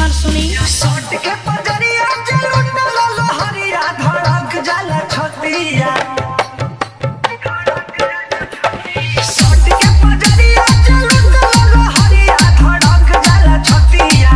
हमार सुनी सट के पगड़िया जलुट लहरिया धड़क जाला छतिया सट के पगड़िया जलुट लहरिया धड़क जाला छतिया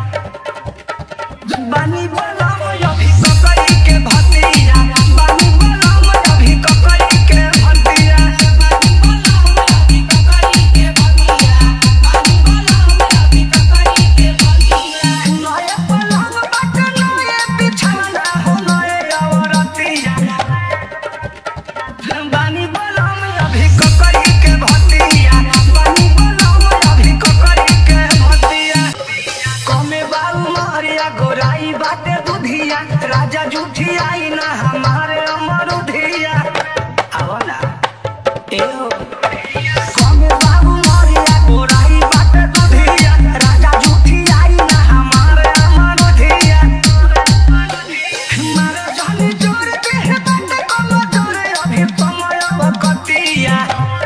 बानी बलम अभी ककई के भतिया बानी बलम अभी ककई के भतिया बानी बलम अभी ककई के भतिया बानी बलम अभी ककई के भतिया नए पलंग बट नए बिछौना हो नए औरतिया बानी बलम अभी ककई के भतिया बानी बलम अभी ककई के भतिया कमे बाबू मारिया गोराई बाटे बुधिया राजा जूठी आई ना हमारे अमरुधिया आओ ना एहो कमे बाबू मारिया गोराई बाटे बुधिया राजा जूठी आई ना हमारे अमरुधिया मारे जानी जोर के है बाटे कम जोर अभी समय बकतिया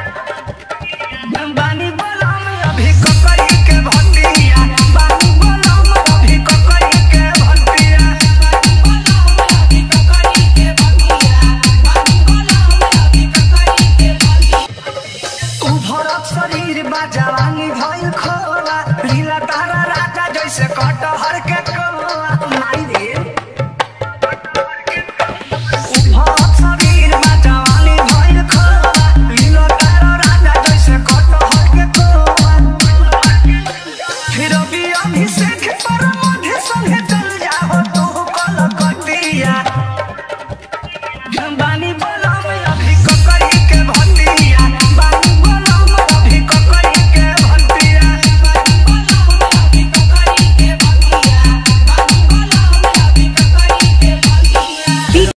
बानी बलम अभी ककई के भतिया बानी बलम अभी ककई के भतिया बानी बलम अभी ककई के भतिया बानी बलम अभी ककई के भतिया उभरत शरीर बा जवानी भइल खोला लीला तारा राजा जैसे कटहर के कोला